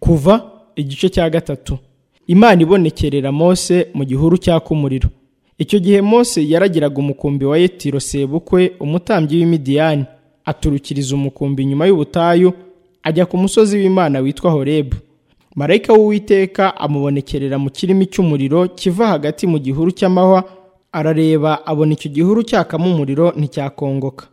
kuva igice cya gatatu imana ibonekerera mose mu gihuru cyaka umuriro icyo gihe mose yaragiraga umukumbi wa yetiro sebukwe umutambyi w'imidiyani aturukiriza umukumbi nyuma y'ubutayu ajya ku musozi w'imana witwa horebu marayika w'uwiteka amubonekerera mu kirimi cy'umuriro kiva hagati mu gihuru cy'amahwa arareba abona icyo gihuru cyakamo umuriro nticyakongoka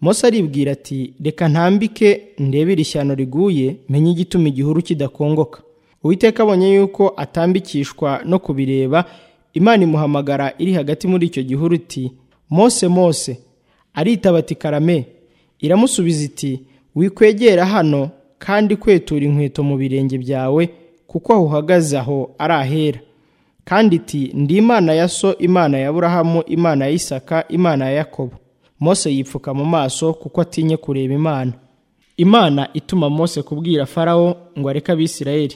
mose aribwira ati reka ntambike ndebere ishyano riguye menye igituma igihuru kidakongoka uwiteka abonye yuko atambikishwa no kubireba imana imuhamagara iri hagati muri icyo gihuru iti mose mose aritaba ati karame iramusubiza iti wikwegera hano kandi kwetura inkweto mu birenge byawe kuko aho uhagaze aho ari ahera kandi iti ndi imana ya so imana ya burahamu imana ya isaka imana ya yakobo mose yipfuka mu maso kuko atinye kureba imana imana ituma mose kubwira farawo ngo areke abisirayeli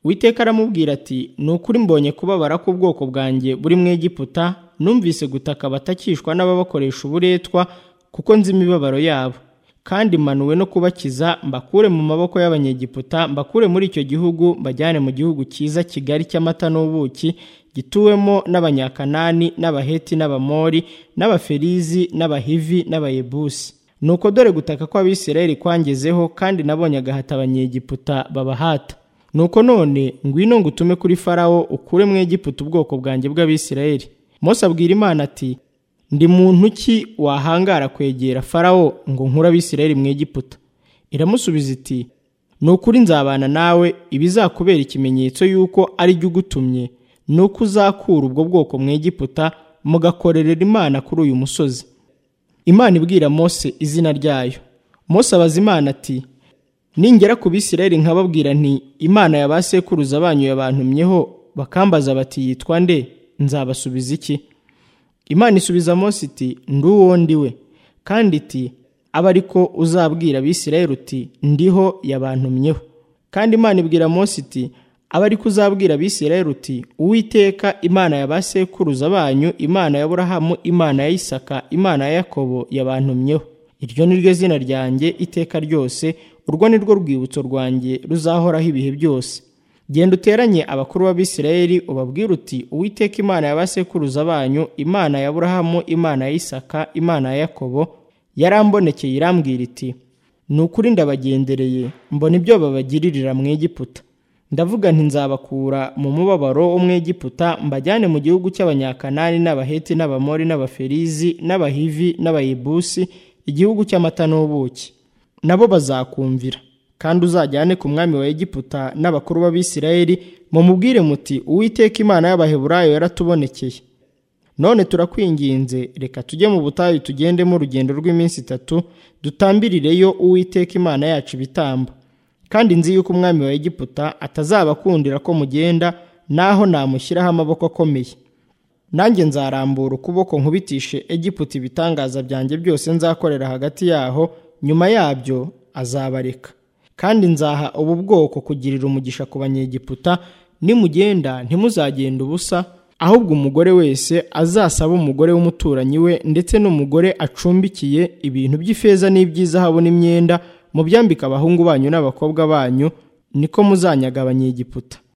Uwiteka aramubwira ati ni ukuri mbonye kubabara k'ubwoko bwanjye buri mu Egiputa numvise gutaka batakishwa n'ababakoresha uburetwa kuko nzi imibabaro yabo kandi manuwe no kubakiza mbakure mu maboko y'abanyegiputa mbakure muri icyo gihugu mbajyane mu gihugu cyiza kigari cy'amata n'ubuki gituwemo n'abanyakanani n'abaheti n'abamori n'abaferizi n'abahivi n'abayebusi nuko dore gutaka kw'abisirayeli kwangezeho kandi nabonye agahata abanyegiputa babahata nuko none ngwino ngo utume kuri farawo ukure mu egiputa ubwoko bwanjye bw'abisirayeli mose abwira imana ati ndi muntu ki wahangara kwegera farawo ngo nkure abisirayeli mu egiputa iramusubiza iti ni ukuri nzabana nawe ibizakubera ikimenyetso y'uko ari jye ugutumye ni uko uzakura ubwo bwoko mu egiputa mugakorerera imana kuri uyu musozi imana ibwira mose izina ryayo mose abaza imana ati ningera ku bisirayeli nkababwira nti imana ya ba sekuruza banyu yabantumyeho bakambaza bati yitwa nde nzabasubiza iki imana isubiza mose iti ndi uwo ndiwe kandi iti abe ariko uzabwira abisirayeli uti ndiho yabantumyeho kandi imana ibwira mose iti abe ariko uzabwira abisirayeli uti uwiteka imana ya ba sekuruza banyu imana ya burahamu imana ya isaka imana ya yakobo yabantumyeho iryo ni ryo zina ryanjye iteka ryose urwo ni rwo rwibutso rwanjye ruzahoraho ibihe byose genda uteranye abakuru b'abisirayeli ubabwire uti uwiteka imana ya ba sekuruza banyu imana ya burahamu imana ya isaka imana ya yakobo yarambonekeye irambwira iti ni ukuri ndabagendereye mbona ibyo babagiririra mu egiputa ndavuga nti nzabakura mu mubabaro wo mu egiputa mbajyane mu gihugu cy'abanyakanani n'abaheti n'abamori n'abaferizi n'abahivi n'abayebusi igihugu cy'amata n'ubuki nabo bazakumvira kandi uzajyane ku mwami wa egiputa n'abakuru b'abisirayeli mumubwire muti uwiteka imana y'abaheburayo yaratubonekeye none turakwinginze reka tujye mu butayu tugendemo urugendo rw'iminsi itatu dutambirireyo uwiteka imana yacu ibitambo kandi nzi yuko umwami wa egiputa atazabakundira ko mugenda naho namushyiraho amaboko akomeye nanjye nzarambura ukuboko nkubitishe egiputa ibitangaza byanjye byose nzakorera hagati yaho nyuma yabyo azabareka kandi nzaha ubu bwoko kugirira umugisha ku banyegiputa nimugenda ntimuzagenda ubusa ahubwo umugore wese azasaba umugore w'umuturanyi we ndetse n'umugore acumbikiye ibintu by'ifeza n'iby'izahabu n'imyenda mubyambike abahungu banyu n'abakobwa banyu niko muzanyaga abanyegiputa